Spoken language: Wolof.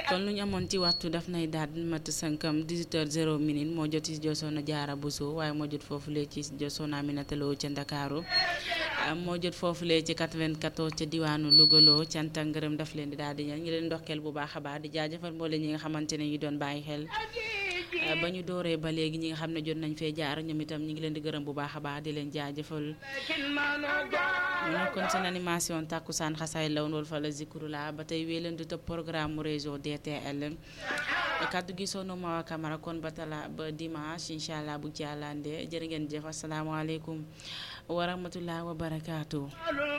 kon lu ñu amoon ci waxtu daf nay daal di mat sànkam 18h0 minute moo jot ci Josoona Jaara Buso waaye moo jot foofu lee ci Josoona Aminata Lo ca Ndakaaru moo jot foofu lee ci 94 ca diwaanu Louga loo cant ak ngërëm daf leen di daal di ñaan ñu leen ndokkeel bu baax a baax di jaajëfal mboole ñi nga xamante ne ñu doon bàyyi xel ba ñu dooree ba léegi ñi nga xam ne jot nañ fee jaar ñoom itam ñu ngi leen di gërëm bu baax a baax di leen jaajëfal mu nekkoon seen animation tàkkusaan xasaay lawoon wal fa la zikru la ba tey wéy leen di topp programme mu réseau DTL kaddu gi sono ma Camara kon ba tala ba dimanche incha allah bu ci àllande jërë ngeen jëf asalaamaaleykum wa rahmatulah wa barakaatu.